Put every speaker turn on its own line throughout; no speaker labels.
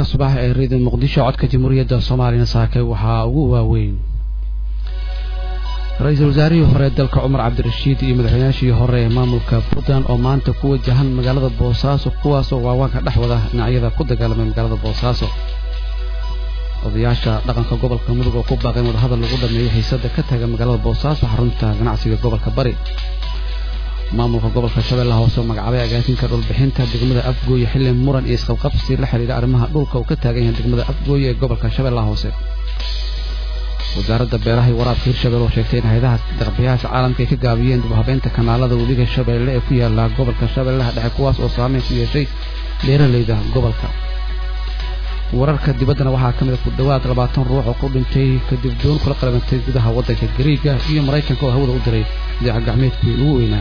subax ee reediyo muqdisho codka jamhuuriyadda soomaaliyana saakay waxaa ugu waaweyn ra-iisul wasaarihii hore dalka cumar cabdirashiid iyo madaxweynaashii hore ee maamulka puntland oo maanta ku wajahan magaalada boosaaso kuwaasoo waawaanka dhex wada dhinacyada ku dagaalamay magaalada boosaaso odayaasha dhaqanka gobolka mudug oo ku baaqeen wadahadal lagu dhameeyo xiisada ka taga magaalada boosaaso xarunta ganacsiga gobolka bari maamulka gobolka shabeellaha hoose oo magacaabay agaasinka dhulbixinta degmada afgooye xilli muran iyo isqabqabsi la xidhiidha arrimaha dhulka uu ka taagan yahay degmada afgooye ee gobolka shabeellaha hoose wasaaradda beeraha iyo waraabka hirshabelle oo sheegtay in hayadaha daqbiyaasha caalamka ay ka gaabiyeen dib u habeynta kanaalada webiga shabeelle ee ku yaala gobolka shabeellaha dhexe kuwaas oo saameyn ku yeeshay beeralayda gobolka wararka dibaddana waxaa ka mid a ku dhowaad labaatan ruux oo ku dhintay kadib doon kula qalabantay gudaha waddanka gariiga iyo maraykanka oo hawada u diray dayaca gacmeedkii ugu weynaa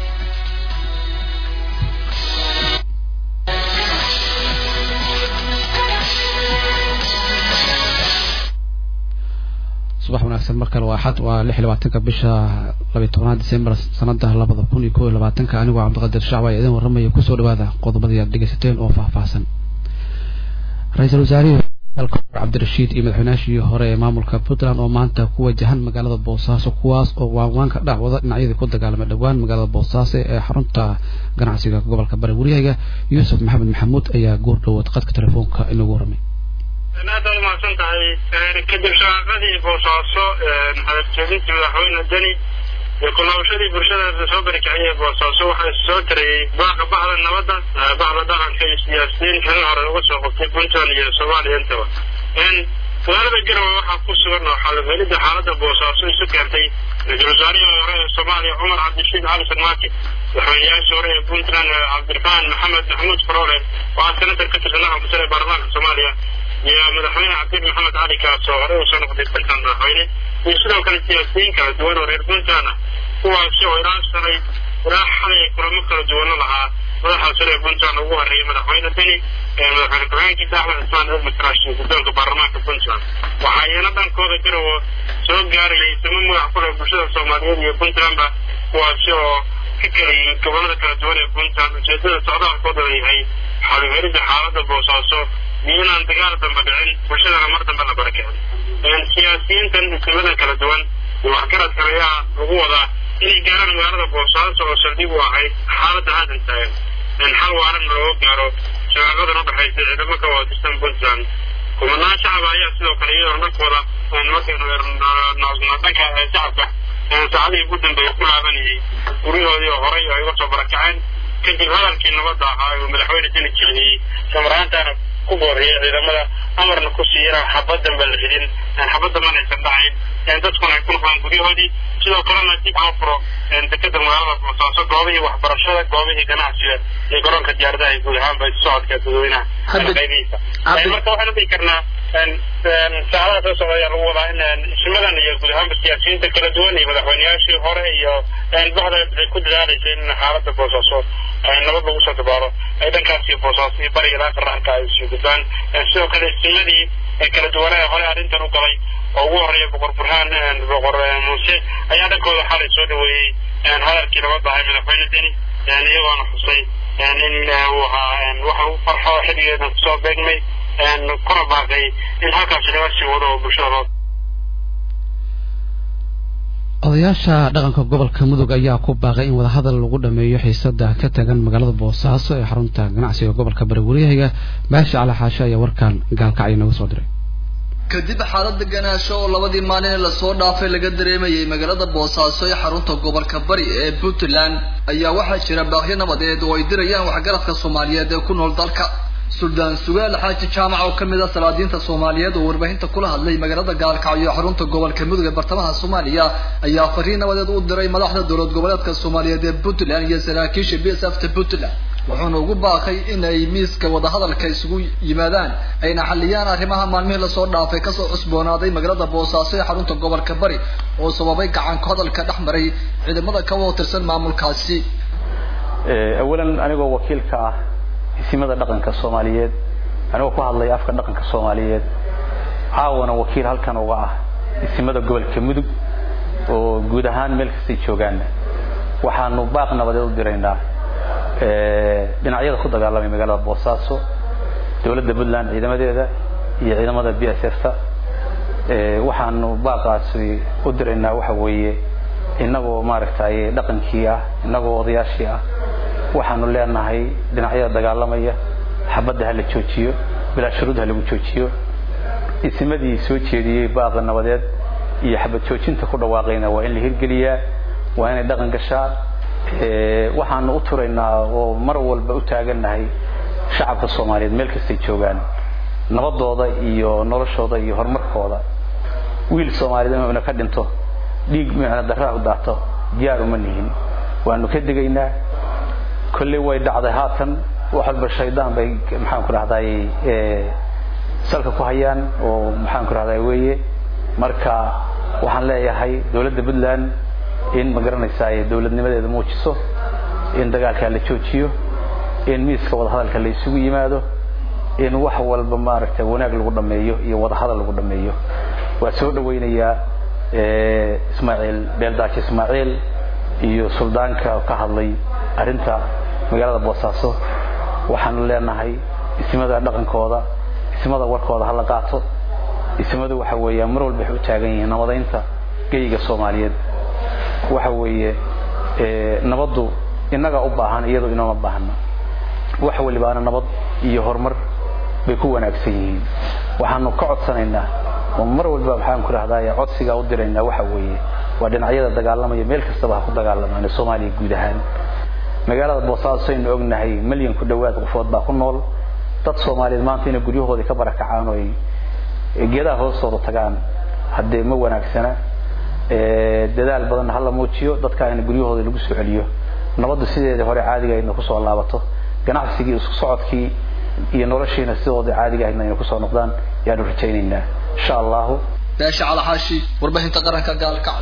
subax wanaagsan mar kale waa axad waa lix iyo labaatanka bisha labiyo tobnaad disembar sanada labada kun iyo kow iyo labaatanka anigoo cabdiqadir shacba ee idin warramaya kusoo dhawaada qodobadii aad dhegaysateen oo faahfaahsan ra-iisul wasaarihii dalka cabdirashiid iyo madaxweynaashii hore ee maamulka puntland oo maanta ku wajahan magaalada boosaaso kuwaas oo waanwaanka dhex wada dhinacyadii ku dagaalamay dhowaan magaalada boosaaso ee xarunta ganacsiga gobolka bari waryahaga yuusuf maxamed maxamuud ayaa goor dhowood qadka telefoonka inagu warramay
aad baad umahadsan tahay kadib shaqaaqadii boosaaso hadaljeedintii madaxweyne deni iyo kulaabashadii bulshada soo barikiciyay boosaaso waxaa soo tarayey baaqa baxda nabadda baxda dhaqanka iyo siyaasiyiin xilin hore uga soo qabtay puntland iyo soomaaliya intaba magaalada garowe waxaa ku sugan oo xalifhelidda xaaladda boosaaso isu keentay ra-iisul wasaarihii hore ee soomaaliya cumar cabdirashiid cali sarmaaki madaxweynayaashii hore ee puntland cabdiraxmaan maxamed maxamuud faroole oo ah senatar ka tirsan aqalka sare ee baarlamaanka soomaaliya iyo madaxweyne cabdi maxamed cali kaas oo horey usoo noqday puntland madaxweyne iyo sidoo kale siyaasiyiin kala duwan oo reer puntland ah kuwaasi oo ilaa sanay ilaa xalay kulamo kala duwana lahaa madaxa sare ee puntland ugu horeeyay madaxweyne deni madaxweyne ku-xigeenkiisa axmed cismaan elmi karaash iyo guddoonka baarlamaanka puntland waxaa iyana dhankooda garowo soo gaarayay timo magac ku leh bulshada soomaaliyeed iyo puntlandba kuwaasi oo ka kala yimid gobolada kala duwan ee puntland ujeedada socdaalkooda yahay xaluhelidda xaaladda boosaaso iyo inaan dagaal dambe dhicin bulshadana mar dambe la barakicin siyaasiyiintan isnimadan kala duwan iyo waxgaradkan ayaa lagu wadaa inay gaaraan magaalada boosaaso oo saldhig u ahayd xaaladda haddan taagan xal waarana looga gaaro shaqaaqadan u dhexaysa ciidamo ka wada tirsan puntland kumanaan shacaba ayaa sidoo kale iyadoona dhankooda dhanka shacabka saacadihii ugu dambeeyay ku laabanayay guryahoodii oo horay ay uga soo barakaceen kadib hadalkii nabadda ahaa uu madaxweyne deni jeediyey samaraantaana ku booriyay ciidamada amarna ku siiya inaan xabad dambe la ridin aan xabad damban aysan dhacayn dadkuna ay ku noqdaan guryahoodii sidoo kalena dib loo furo dekeda magaalada boosaaso goobihii waxbarashada goobihii ganacsiga iyo garoonka diyaaradaha iyo guud ahaanba socodka dadweynaha qaybihiisa marka waxaan dhihi karnaa saacadaha soo socda ayaa lagu wadaa in isimadan iyo guud ahaanba siyaasiyiinta kala duwan iyo madaxweyneyaashii hore iyo baxda ay ku dadaalaysa in xaaladda boosaaso nabad lagu soo dabaalo ay dhankaas iyo boosaaso iyo bariga laaka raanka ay soo gudbaan sidoo kale isimadii kala duwanaa hore arrintan u galay oo ugu horeeya boqor burhaan boqor muuse ayaa dhankooda xalay soo dhaweeyey hadalkii nabadda ahay madaxweyne deni iyagoona xusay in uu ahaa wax lagu farxo xilligeedan kusoo beegmay kuna baaqay in halkaasi laga sii wado oo bulshada loo
odayaasha dhaqanka gobolka mudug ayaa ku baaqay in wadahadal lagu dhameeyo xiisada ka tagan magaalada boosaaso ee xarunta ganacsiga gobolka bari waryahiga baashi cali xaashe ayaa warkan gaalkacyo nooga soo diray
kadib xaalada ganaasho oo labadii maalin ee lasoo dhaafay laga dareemayay magaalada boosaaso ee xarunta gobolka bari ee puntland ayaa waxaa jira baaqyo nabadeed oo ay dirayaan waxgaradka soomaaliyeed ee ku nool dalka suldaan sugaal xaaji jaamac oo kamid ah salaadiinta soomaaliyeed oo warbaahinta kula hadlay magaalada gaalkacyo xarunta gobolka mudug ee bartamaha soomaaliya ayaa fariin nabadeed u diray madaxda dowlad goboleedka soomaaliyeed ee puntland iyo saraakiisha b s f ta puntland wuxuuna ugu baaqay in ay miiska wadahadalka isugu yimaadaan ayna xaliyaan arrimaha maalmihii lasoo dhaafay kasoo cusboonaaday magaalada boosaaso ee xarunta gobolka bari oo sababay gacanka hadalka dhex maray ciidamada ka wada tirsan maamulkaasi
awalan anigoo wakiilka ah isimada dhaqanka soomaaliyeed anigoo ku hadlaya afka dhaqanka soomaaliyeed caawana wakiil halkan uga ah isimada gobolka mudug oo guud ahaan meel kastay joogaan waxaanu baaq nabadeed u diraynaa dhinacyada ku dagaalamay magaalada boosaaso dowladda puntland ciidamadeeda iyo ciidamada b s f ta waxaanu baaqaasi u diraynaa waxa weeye innagoo maaragtay dhaqankii ah innagoo odayaashii ah waxaanu leenahay dhinacyada dagaalamaya xabadda ha la joojiyo bilaa shuruud ha lagu joojiyo isimadii soo jeediyey baaqa nabadeed iyo xabad joojinta ku dhawaaqayna waa in la hirgeliyaa waa inay dhaqan gashaa waxaanu u turaynaa oo mar walba u taagannahay shacabka soomaaliyeed meel kastay joogaan nabadooda iyo noloshooda iyo horumarkooda wiil soomaaliyeed inuu ina ka dhinto dhiig micna daraa u daato diyaar uma nihin waanu ka digaynaa kolley way dhacday haatan wax walba shaydaan bay maxaan ku dhahday salka ku hayaan oo maxaan ku dhahday weeye marka waxaan leeyahay dowladda puntland in ma garanaysaa dowladnimadeeda muujiso in dagaalkaa la joojiyo in miiska wadahadalka la isugu yimaado in wax walba maaragtay wanaag lagu dhameeyo iyo wadahadal lagu dhameeyo waa soo dhawaynayaa ismaaciil beeldaaji ismaaciil iyo suldaanka ka hadlay arrinta magaalada boosaaso waxaanu leenahay ismada dhaqankooda ismada warkooda hala qaato ismadu waxa weeya mar walba waxay u taagan yihiin nabadaynta geyga soomaaliyeed waxa weeye nabaddu innaga u baahan iyadoo inooma baahna wax walibaana nabad iyo horumar bay ku wanaagsan yihiin waxaanu ka codsanaynaa oo mar walba maxaan ku dhahdaye codsigaa u diraynaa waxa weeye waa dhinacyada dagaalamaya meel kastaba ha ku dagaalamaan soomaaliya guud ahaan magaalada boosaaso aynu ognahay milyan ku dhowaad qofood baa ku nool dad soomaaliyeed maanta inay guryahoodii ka barakacaan oo ay geedaha hoostooda tagaan haddee ma wanaagsana dadaal badanna hala muujiyo dadka in guryahooda lagu soo celiyo nabaddu sideedii hore caadiga ahaydna kusoo laabato ganacsigii isku socodkii iyo noloshiina sidooda caadiga ahaydna inay kusoo noqdaan yaanu rajaynaynaa insha allahu
beesha calaxaashi warbaahinta qaranka gaalkacay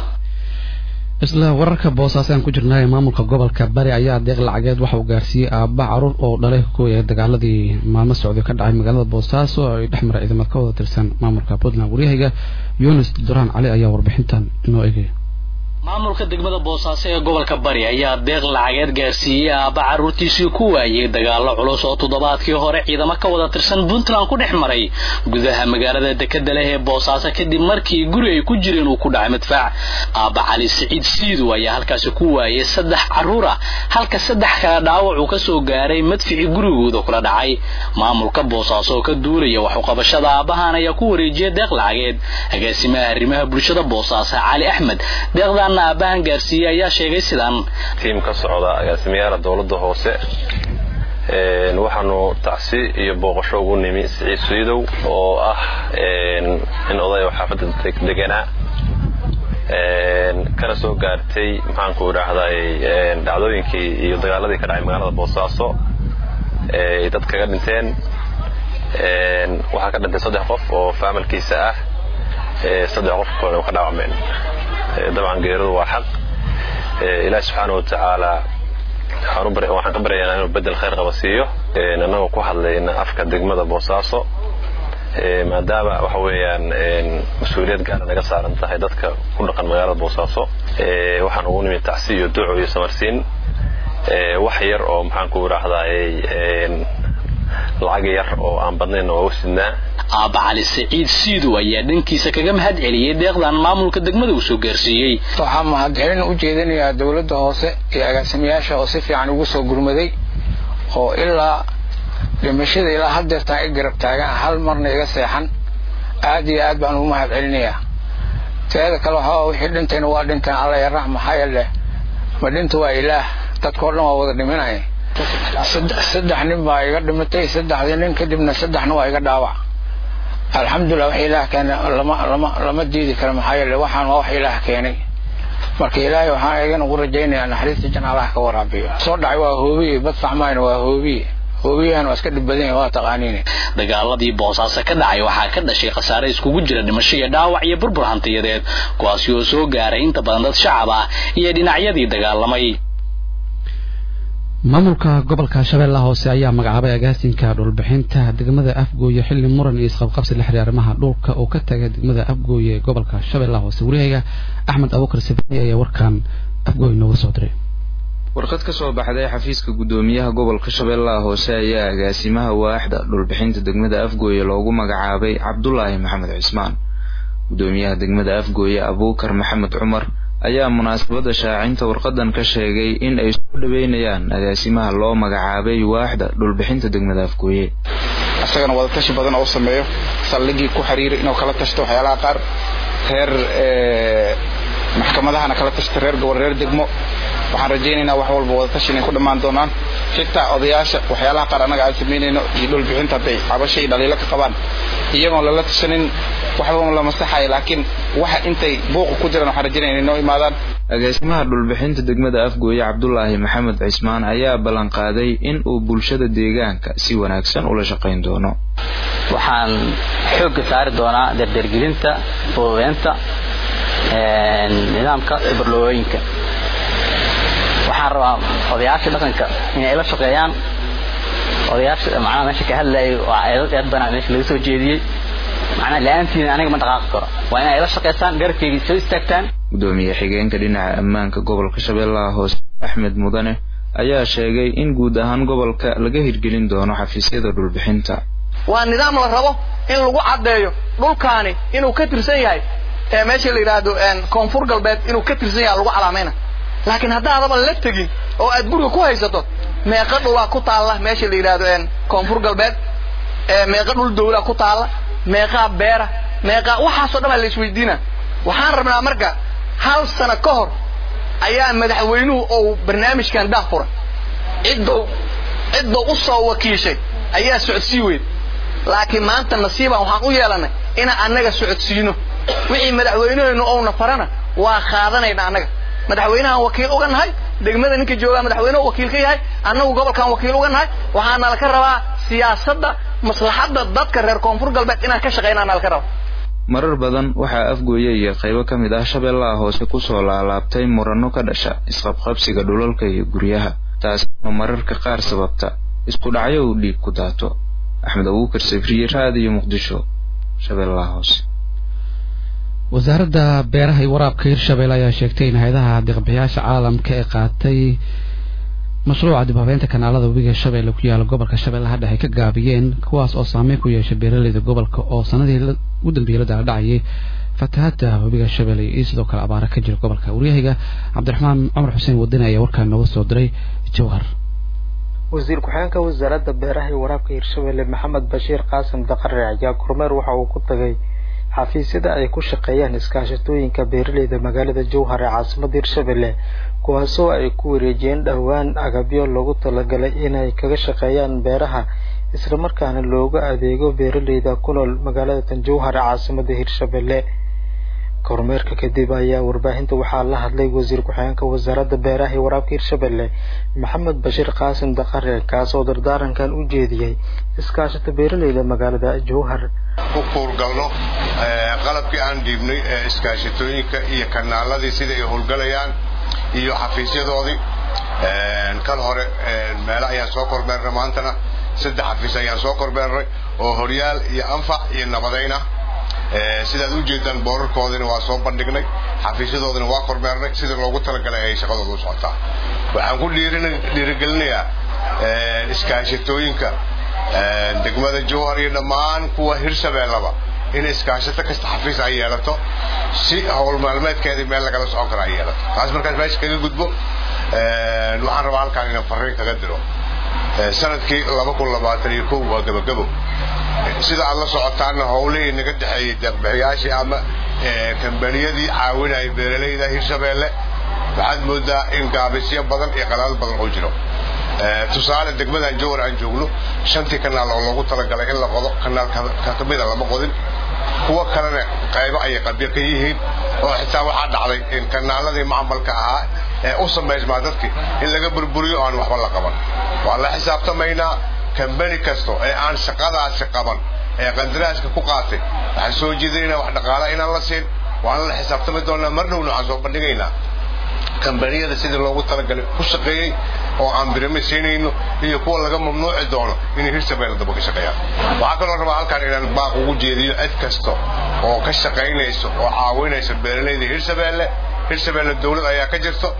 isla wararka boosaaso aan ku jirnaa ee maamulka gobolka bari ayaa deeq lacageed waxa uu gaarsiiyey aabba caruur oo dhalay kuwaya dagaaladii maalmo socday ka dhacay magaalada boosaaso oo ay dhex mara ciidamad ka wada tirsan maamulka puntland waryahayga yunis duraan cali ayaa warbixintan inoo egaya
maamulka degmada boosaaso ee gobolka bari ayaa deeq lacageed gaarsiiyey aabba carruurtiisii ku waayey dagaallo culus oo toddobaadkii hore ciidamo ka wada tirsan puntland ku dhex maray gudaha magaalada dekeda leh ee boosaaso kadib markii guri ay ku jireen uu ku dhacay madfac aabba cali siciid siidu ayaa halkaasi ku waayey saddex carruur ah halka saddex kale dhaawac uu ka soo gaaray madficii gurigooda kula dhacay maamulka boosaaso oo ka duulaya waxuqabashada aabbahan ayaa ku wareejiyay deeq lacageed agaasimaha arrimaha bulshada boosaaso cali axmed deeqdan aabahan gaarsiiyey ayaa sheegay sidaan
tiim ka socda agaasimayaala dowladda hoose waxaanu tacsi iyo booqasho ugu nimi siciid suidow oo ah in oday oo xaafadda deganaa kana soo gaartay maxaanku idhaahday dhacdooyinkii iyo dagaaladii ka dhacay magaalada boosaaso ay dad kaga dhinteen waxaa ka dhintay saddex qof oo faamalkiisa ah saddex qof kalena ka dhaawacmeen dabcan geeridu waa xaq ilaahi subxaana wa tacaala waxaan ka baryaynaa inuu bedel khayr qaba siiyo annagoo ku hadlayna afka degmada boosaaso maadaama waxa weeyaan mas-uuliyad gaara naga saaran tahay dadka ku dhaqan magaalada boosaaso waxaan ugu nimi tacsi iyo duco iyo samarsiin wax yar oo maxaanku idhaahdaay lacag yar oo aan badnayn oo sidnaa
aabba cali siciid siidow ayaa dhankiisa kaga mahad celiyey deeqdan maamulka degmada uu soo gaarsiiyey
waxaa mahadcelin u jeedinayaa dowladda hoose iyo agaasimayaasha oo si fiican ugu soo gurmaday oo ilaa dhimashada ilaa haddeertaan i garab taagan hal marna iga seexan aad iyo aad baan ugu mahad celinayaa teeda kale waxaa wixii dhintayna waa dhinteen alla yarax maxaa yeele ma dhinta waa ilaah dadkao dhan waa wada dhiminaya saddex nin baa iga dhimatay saddexdii nin kadibna saddexna waa iga dhaawac alxamdulilah wax ilaah keena lama lama lama diidi karo maxaa yeele waxaan waa wax ilaah keenay marka ilaahay waxaan igan ugu rajaynayaa naxariista jan allah ka waraabiyo soo dhacay waa hoobiye badfac mayna waa hoobiye hoobiyahan waa iska dhib badan yahay waa taqaaniine
dagaaladii boosaaso ka dhacay waxaa ka dhashay khasaare iskugu jira dhimasho iyo dhaawac iyo burbur hantiyadeed kuwaasi oo soo gaaray inta badan dad shacab ah iyo dhinacyadii dagaalamay
maamulka gobolka shabeellaha hoose ayaa magacaabay agaasinka dhulbixinta degmada afgooye xilli muran iyo isqabqabsi la xiriir arrimaha dhulka oo ka taga degmada afgooye ee gobolka shabeellaha hoose wariyahayga axmed abuukar sibani ayaa warkan afgooye nooga soo diray
warqad ka soo baxday xafiiska guddoomiyaha gobolka shabeellaha hoose ayaa agaasimaha waaxda dhulbixinta degmada afgooye loogu magacaabay cabdulaahi maxamed cismaan guddoomiyaha degmada afgooye abuukar maxamed cumar ayaa munaasabadda shaacinta warqadan ka sheegay in ay soo dhaweynayaan agaasimaha loo magacaabay waaxda dhulbixinta degmada afgooye
isagana wadatashi badan oo sameeyo saldhigii ku xiriiray inuu kala tashto waxyaalaha qaar reer maxkamadahana kala tashta reer gobol reer degmo waxaan rajaynaynaa wax walba wadatashi inay ku dhammaan doonaan xitaa odayaasha waxyaalaha qaar annaga aan samaynayno iyo dhulbixinta hadday cabasho iyo dhaliilo ka qabaan iyagoon lala tashanin waxba la masaxayo laakiin waxa intay buuqa ku jiraan waxaan rajaynaya inay noo imaadaan
agaasimaha dhulbixinta degmada afgooye cabdulaahi maxamed cismaan ayaa ballanqaaday in uu bulshada deegaanka si wanaagsan ula shaqayn doono
waxaan xoogga saari doonaa dardargelinta fududeynta nidaamka ibarlooyinka waxaan rabaa odayaasha dhaqanka inay la shaqeeyaan odayaasha macnaha meesha ka hadlayay waa eedad eed banaa meesha laga soo jeediyey macnaha la-aantiina aniga ma dhaqaaqi karo waa inay la shaqeysaan garabkeyga soo istaagtaan
guddoomiye xigeenka dhinaca ammaanka gobolka shabeellaha hoose axmed mudane ayaa sheegay in guud ahaan gobolka laga hirgelin doono xafiisyada dhulbixinta
waa nidaam la rabo in lagu caddeeyo dhulkaani inuu ka tirsan yahay ee meesha la yidhaahdo koonfur galbeed inuu ka tirsan yahay lagu calaamayna laakiin haddaadaba la tegin oo aad guriga ku haysato meeqa dhulaa ku taalla meesha la yidhaahdo koonfur galbeed meeqa dhul dawlaa ku taalla meeqaa beera meeqaa waxaasoo dhan baa la isweydiina waxaan rabnaa marka hal sano ka hor ayaa madaxweynuhu ou barnaamijkan daah furay ciddou ciddou u soo wakiishay ayaa socodsii weyd laakiin maanta nasiibaan waxaan u yeelannay inaan annaga socodsiino wixii madaxweyneheennu ouna farana waa qaadanayna annaga madaxweynahaan wakiil uga nahay degmada ninka joogaa madaxweynehu wakiil ka yahay annagu gobolkaan wakiil uga nahay waxaana laka rabaa siyaasadda maslaxadda dadka reer koonfur galbeed inaan ka shaqaynaana laka rabaa
marar badan waxaa afgooye iyo qaybo ka mid ah shabeellaha hoose kusoo laalaabtay muranno ka dhasha isqabqabsiga dhulalka iyo guryaha taasoo mararka qaar sababta isku dhacyo uu dhiig ku daato axmed abuukar safriye raadiyo muqdisho shabeellaha hoose
wasaaradda beeraha iyo waraabka hirshabelle ayaa sheegtay in hay-adaha deeqbixiyaasha caalamka ee qaatay mashruuca dib habeynta kanaalada webiga shabeelle ku yaala gobolka shabeellaha dhexe ka gaabiyeen kuwaas oo saameyn ku yeeshay beeraleyda gobolka oo sanadii ugu dambeeyey la daaldhacayay fatahaada webiga shabeelle iyo sidoo kale abaara ka jira gobolka waryahayga cabdiraxmaan cumar xuseen wadani ayaa warkaan nooga soo diray jowhar
wasiir ku-xigeenka wasaaradda beeraha iyo waraabka hirshabelle maxamed bashiir qaasim daqare ayaa kormeer waxa uu ku tagay xafiisyada ay ku shaqeeyaan iskaashatooyinka beeraleyda magaalada jowhar ee caasimada hirshabelle kuwaasoo ay ku wareejiyeen dhowaan agabyo loogu talagalay inay kaga shaqeeyaan beeraha islamarkaana looga adeego beeraleyda ku nool magaalada tanjowhar ee caasimada hirshabelle kormeerka kadib ayaa warbaahinta waxaa la hadlay wasiir ku-xigeenka wasaaradda beeraha iyo waraabka hirshabelle maxamed bashiir qaasim daqare kaasoo dardaarankan u jeediyey iskaashata beeraleyda magaalada jowhar
ku kuurgalno qalabkii aan dhiibnay ee iskaashatooyinka iyo kanaaladii sida ay howlgalayaan iyo xafiisyadoodii kan hore meele ayaan soo kormeernay maantana saddex xafiis ayaan soo kormeernay oo horyaal iyo anfac iyo nabadayna sidaad u jeedaan boorarkoodina waa soo bandhignay xafiisyadoodina waa kormeernay sida loogu talagalay ay shaqadooda u socotaa waxaan ku dhiirigelinayaa iskaashatooyinka degmada jowhar iyo dhammaan kuwa hirshabeellaba in iskaashato kasta xafiis ay yeelato si howl maalmeedkeedii meel lagala socon karo ay yeelato taas markaas meesha kaga gudbo waxaan rabaa halkaan inaan fariin kaga diro sanadkii laba kun labaatan iyo kow waa gabagabo sida aad la socotaanna howlihii naga dhexeeyey deeqbixiyaashii ama kambaniyadii caawinayay beeralayda hirshabeelle waxaad moodaa in gaabisyo badan iyo qalaal badan oo jiro tusaale degmadan jowhar aan joogno shantii kanaal oo loogu talagalay in la qodo kanaal kamida lama qodin kuwa kalena qaybo ayay qabyo ka yihiin oo xitaa waxaa dhacday in kanaaladii macmalka ahaa ee u samaysmaa dadkii in laga burburiyo aan waxba la qaban waa la xisaabtamaynaa kambani kasto ee aan shaqadaasi qaban ee qandaraaska ku qaatay waxaan soo jeedinaynaa wax dhaqaala inaan la siin waana la xisaabtami doonaa mar dhowna waxaan soo bandhigaynaa kambaniyada sidii loogu talagalay ku shaqeeyey oo aan birame siinayno iyo kuwa laga mamnuuci doono inay hirshabeelle daba ka shaqeeyaan waxaa kaloo rabaa halkaan inaan baaq ugu jeediyo cid kasta oo ka shaqaynayso oo caawinaysa beeralayda hirshabeelle hirshabeelle dawlad ayaa ka jirto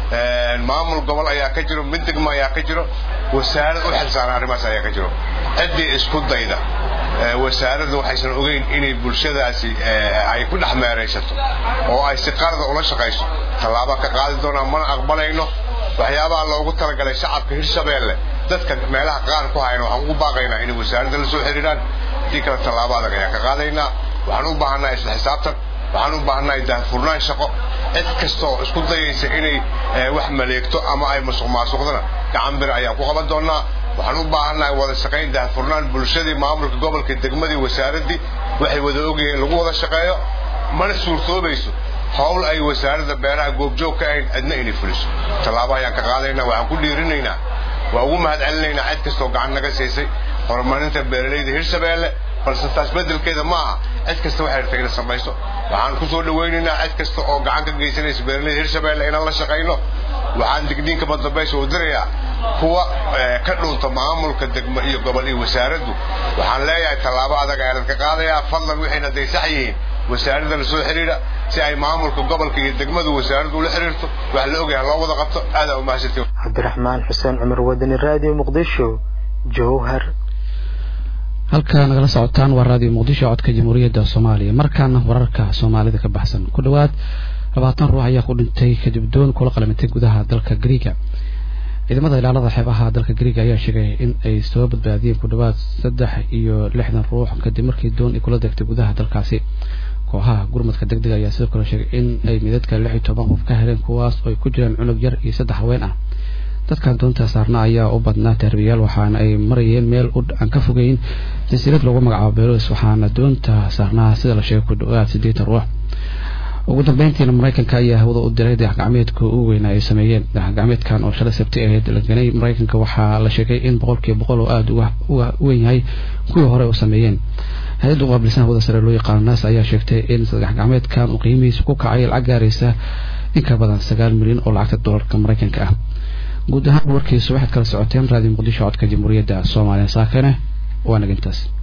maamul gobol ayaa ka jiro mid degmo ayaa ka jiro wasaarad u xilsaaran arrimahaas ayaa ka jiro ciddii isku dayda wasaaradda waxaysan ogeyn inay bulshadaasi ay ku dhex meeraysato oo ay si qarada ula shaqayso tallaaba ka qaadi doonaan mana aqbalayno waxyaabaha loogu talagalay shacabka hirshabeelle dadka meelaha qaar ku hayna waxaan ugu baaqaynaa inay wasaaradda la soo xiriiraan haddii kale tallaabo adag ayaan ka qaadaynaa waxaan u baahannahay isla xisaabtan waxaan u baahannahay daahfurnaan shaqo cid kasta oo isku dayaysa inay wax maleegto ama ay masuq maasuqdana gacan bir ayaan ku qaban doonaa waxaan u baahannahay wada shaqayn daahfurnaan bulshadii maamulka gobolka degmadii wasaaraddii waxay wada ogyihiin lagu wada shaqeeyo mana suurtoobayso howl ay wasaaradda beeraha goobjoog ka ahayn cidna inay fuliso tallaabo ayaan ka qaadaynaa waxaan ku dhiirinaynaa waa ugu mahad celinaynaa cid kastoo gacan naga siisay horumarinta beeralayda hirshabeelle balse taas bedelkeeda ma aha cid kasta waxay rabtay ina samayso waxaan ku soo dhawaynaynaa cid kasta oo gacan ka geysanaysa beeralayda hirshabeelle inaan la shaqayno waxaan digniinka madambaysa u dirayaa kuwa ka dhunta maamulka degmo iyo gobol iyo wasaaraddu waxaan leeyahay tallaabo adag ayaan ka qaadayaa fadlan waxayna day sax yihiin wasaaradda la soo xiriira si ay maamulka gobolka iyo degmadu wasaaraddu ula xiriirto wax la ogyahay loo wada qabto aadaa umahadsantiin
cabdiraxmaan xuseen cumar wadani raadiyo muqdisho jowhar
halka nagala socotaan waa raadiyo muqdisho codka jamhuuriyadda soomaaliya markaana wararka soomaalida ka baxsan ku dhowaad labaatan ruux ayaa ku dhintay kadib doon kula qalamitay gudaha dalka griiga ciidamada ilaalada xeebaha dalka griiga ayaa sheegay in ay soo badbaadiyeen ku dhowaad saddex iyo lixdan ruux kadib markii doon ay kula degtay gudaha dalkaasi kooxaha gurmadka deg dega ayaa sidoo kale sheegay in ay midadka lix iyo toban qof ka heleen kuwaas oo ay ku jiraan cunug yar iyo saddex haween ah dadkan doonta saarna ayaa u badnaa terbiyaal waxaana ay marayeen meel aan ka fogeyn jasiirad lagu magacaabo belos waxaana doonta saarnaa sida la sheegay ku dhowaad siddeetan ruux ugu dambeyntiina maraykanka ayaa hawada u diray dayaxgacmeedka ugu weynaa ay sameeyeen dayaxgacmeedkan oo shalay sabti ahayd la ganay maraykanka waxaa la sheegay in boqolkiiba boqol oo aada uga weyn yahay kuwii hore u sameeyeen hay-adda u qaabilsan hawada sare loo yaqaano naas ayaa sheegtay in dayaxgacmeedkan uu qiimihiisa ku kacay lacag gaaraysa in ka badan sagaal milyan oo lacagta doolarka maraykanka ah guud ahaan warkiisu waxaad kala socoteen raadiyo muqdisho codka jamhuuriyadda soomaaliya saakane waa nagintaas